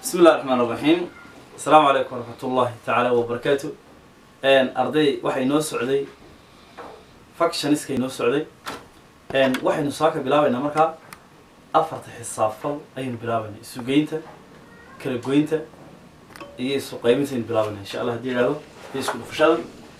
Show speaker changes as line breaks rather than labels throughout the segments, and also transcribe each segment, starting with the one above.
bismi illahi raxmaan raxiim asalaamu calaykum waraxmat ullahi tacaala wabarakaatu arday waxay noo socday factioniska inoo socday waxaynu saaka bilaabaynaa markaa afarta xisaabfal ayaynu bilaabaynaa isugeynta kala goynta iyo isu qaybinta aynu bilaabaynaa insha allah haddii ihahdo iyo isku dhufashada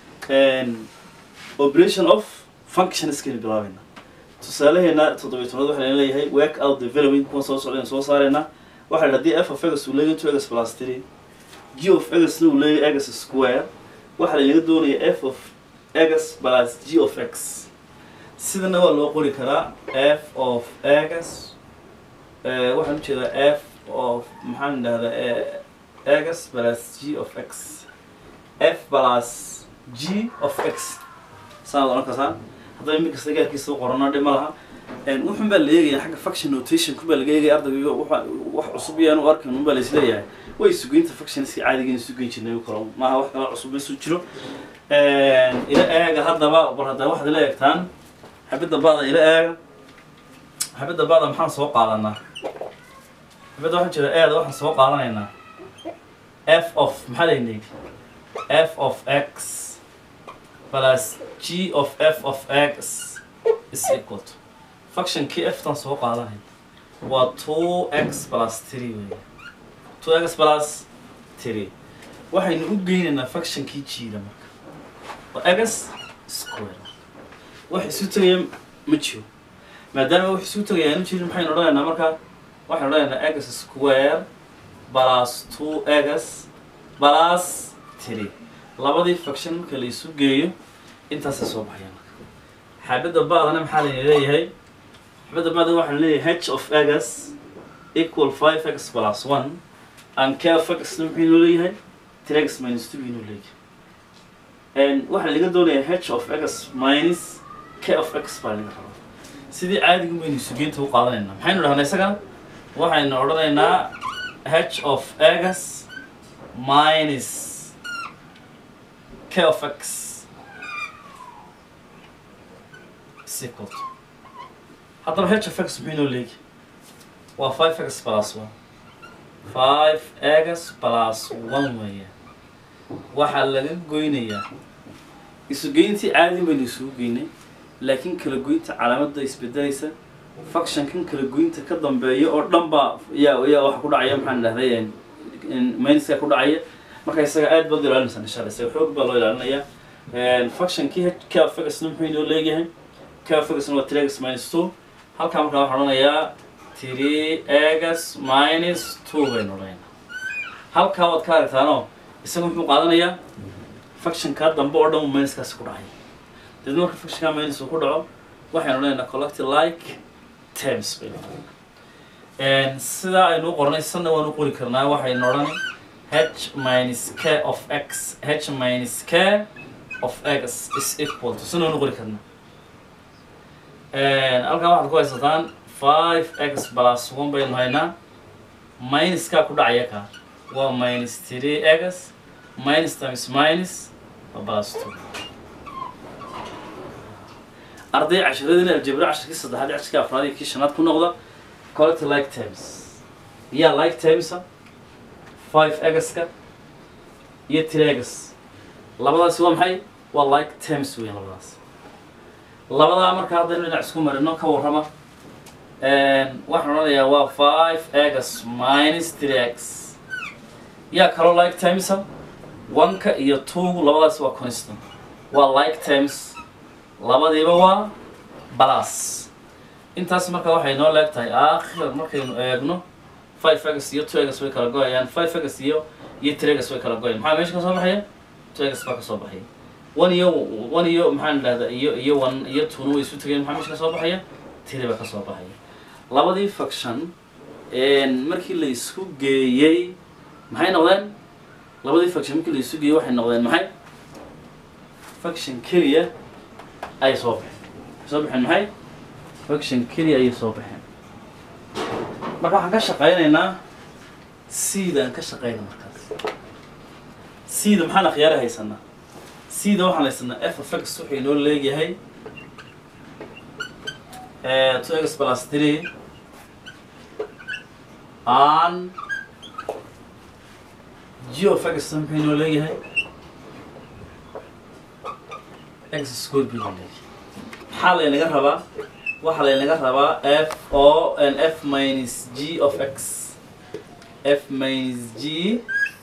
operation of functionska aynu bilaabaynaa tusaalaheena toddobiy tobnaad waxaa layna leeyahay work out development kuwan soo socda aynu soo saaraynaa waxaa la haddii f of egas uu leeyahay two egas plus three g of egasna uu leeyahay egas square waxaa laynaga doonaya f of egas plus g of x sidana waa loo qori karaa f of egas waxaan ujeedaa f of maxaan idhahdaa egas plus g of x f plus g of x saanaad oran karsaan haddaba mid kasta gaarkiisa u qorano dhib ma laha wuxun baa la eegaya xagga faction notation kun baa laga eegaya ardayga wax cusub iyaan u arkin un baa laisleeyahay way sugeynta factionska caadigeena sugeyn jirnay kalo maaha wax kala cusub isu jiro ila eega haddaba bar haddaba waxaad ila eegtaan xabadda bada ila eega xabadda bada maxaan soo qaadanaa xabadda waxaan jira eeda waxaan soo qaadanaynaa f of maxaa laynay f of x plus g of f of x is equal to functionkii ftan soo qaadanay waa two x plus three wey two x plus three waxaynu u geynaynaa functionkii jiida marka waa x square wax isu tegaya ma jiro maadaama wax isu tegaya aanu jirin maxaynu odhanaynaa marka waxaynu odhanaynaa x square plus two x plus three labadii function marka la isu geeyo intaasay soo baxaya marka xaabadda baadana maxaa layna leeyahay xaabadda baada waxaan leeyahay h of x equal five x plus one and k of x muxuu inoo leeyahay three x minus two inoo leeyahay waxaa laga doonayaa h of x minus k of x baa laga rabaa sidii caadigu baynu sugeynta u qaadanaynaa maxaynu dhahnaa isagana waxaynu odhanaynaa h of x minus k of x is equal to haddaba h of x muxuu inoo leegi waa five x plus one five x plus one weeye waxaa laga goynayaa isugeyntii caadi baynu isugu geynay laakiin kala goynta calaamadda isbedelaysa functionkan kala goynta ka dambeeya oo dhan baa yaa yaa waxa ku dhacaya maxaan dhahday minuska ku dhacaya marka isaga aad baad ilaalinaysaa insha allah isaga xoog baa loo ilaalinayaa functionkii k of x muxuu inoo leeyahay k of x waa three x minus two halkaa markaa waxaan odhanayaa three x minus two baynu odhanaynaa halkaa waad ka aragtaanoo isaga muxuu qaadanayaa functionka dambe oo dhan minuskaasi ku dhacaya deedna marka functionka minus uu ku dhaco waxaynu odhanaynaa collective like terms baynu odhanaynaa sidaa aynu u qornay sanna waan u qori karnaa waxaynu odhan h minus k of x h minus k of x is equal to sanna waan u qori karnaa halkaa waxaad ku haysataan five x plus one baynu haynaa minuskaa ku dhacaya ka waa minus three x minus times minus waa plus two arday casharadina aljabra casharkii saddexaad casharkii afraad iyo kii shanaad ku noqda quality like terms yaa like termsa five x-ka iyo three x labadaasi waa maxay waa like terms weyn labadaas labadaa marka haddaynu dhinac isku marino ka warrama waxaan odhanayaa waa five x minus three x yaa kaloo like timesa one-ka iyo two labadaas waa constant waa like times labadiiba waa balas intaas marka waxay noo leeg tahay aakhir markaynu eegno five x iyo two x way kala go-ayaan five x iyo iyo three x way kala go-ayaan maxaa meesha ka soo baxaya two x baa ka soo baxaya one iyo one iyo maxaan idhahdaa iyo iyo one iyo tuna way isu tegeen maxaa meesha ka soo baxaya three baa ka soo baxaya labadii faction markii la isku geeyey maxay noqdeen labadii faction markii la isu geeyey waxay noqdeen maxay faction keliya ayay soo baxeen waxay soo baxeen maxay faction keliya ayay soo baxeen marka waxaan ka shaqaynaynaa seedaan ka shaqayna markaas seeda maxaan akhyaara haysanaa seeda waxaan haysanaa f of x wuxuu inoo leeyahay two x plus three and g of x muxuu inoo leeyahay x square b inoo leeyahay maxaa laynaga rabaa waxaa laynaga rabaa f o n f minus g of x f minus g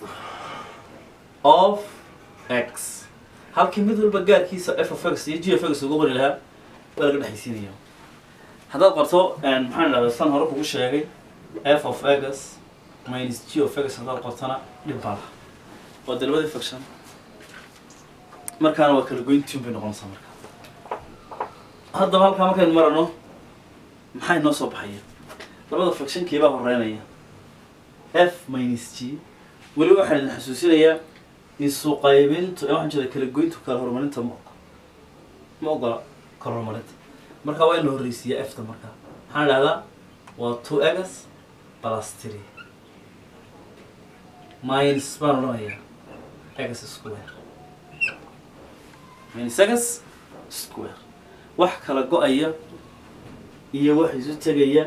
of x halkii mid walba gaarkiisa f of x iyo g of x ugu qori lahaa waa laga dhexaysiinaya haddaad qorto maxaan idhahdaa san hore kugu sheegay f of x minus g of x haddaad qortana dhib baa laha waa de labadii function markaana waa kala goyntiin bay noqonaysaa marka haddaba halkaa markaynu marano maxay noo soo baxaya labada functionkii baa horeynaya f minus g weli waxaan idin xasuusinayaa isu qaybintu waxaan jeeda kala goyntu kala horumarinta ma ma ogola kala horumarinta marka waa in la horreysiiyaa efta marka maxaan idhahdaa waa two egas plus three minus baan odhanayaa egas square minus egas square wax kala go-aya iyo wax isu tegaya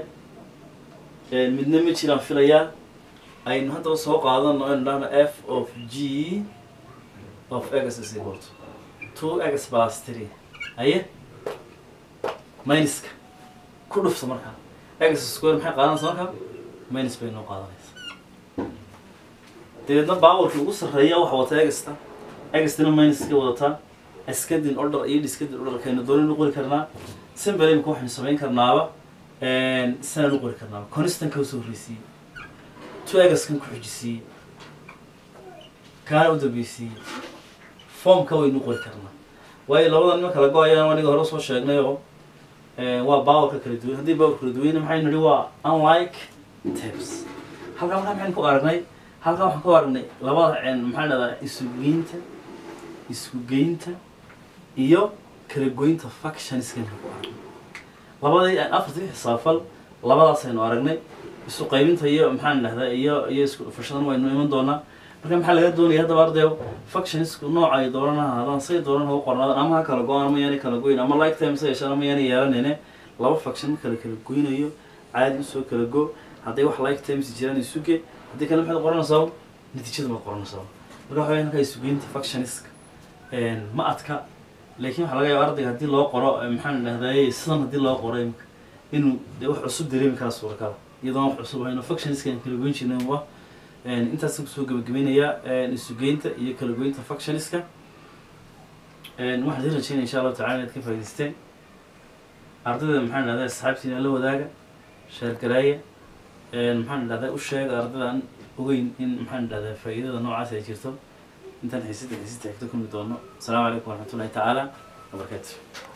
midna ma jiraan filayaa aynu haddaba soo qaadano aynu dhahno f of g of egas is equal to two egas plus three aye minuska ku dhufta markaa egas square maxay qaadanaysa markaa minus bay noo qaadanaysa dabeedna baawarkii ugu sarreeya waxa wata egasta egastina minuska wadataa askadin order iyo dhiskadin orderkaynu doonaynu qori karnaa simbel imika waxaynu samayn karnaaba sanaan u qori karnaaba constanka usoo horreysiiyey two egaskan ku xujisiiyey kaana u dambeysiiyey formka waynu qori karnaa waayo labada nima kala go-ayaan aniga hore soo sheegnay oo waa bawarka kala duwan haddii bawar kala duwan maxaynu nihi waa unlike tabs halkaa markaa maxaynu ku aragnay halkaa waxaan ku aragnay labada maxaa dhahdaa isugeynta isku geynta iyo kala goynta factionskaynu ku aragnay labadii afartii xisaafal labadaasaynu aragnay isu qaybinta iyo maxaan dhahdaa iyo iyo isku dhufashadan waynu iman doonaa marka maxaa laga doonaya haddaba ardayo factionsku nooca ay dooran ha ahaadaan say dooran hagu qornaadaan ama ha kala go-aan ama yaanay kala goyn ama like time sa yeeshaan ama yaanay yeelanayne laba faction ma kala kala goynayo caadi usoo kala go hadday wax like times jiraan isuge haddii kale maxaad qoranaysaa natiijada maad qoranaysaa marka waxa halkaa isugeynta factionska ma adka laakiin waxaa laga yaaba ardayga haddii loo qoro maxaan dhahdaye sidan haddii loo qoro imika inuu de wax cusub dareemi karaa suurakala iyadoon wax cusub hayno factionska aan kala goyn jirnay wa intaas kusoo gabagabeynayaa isugeynta iyo kala goynta factionska waxaan idin rajeynaya insha allahu tacala inaad ka faa'idaysteen ardayda maxaan dhahdaa asxaabtiina la wadaaga sheergaraaya maxaan dhahdaa u sheega ardayda aan ogeyn in maxaan dhahdaa faa'iidada noocaas ay jirto intaan xiisada xiisada xigto kulmi doono asalaamu calaykum waraxmatullahi tacaala wabarakaatu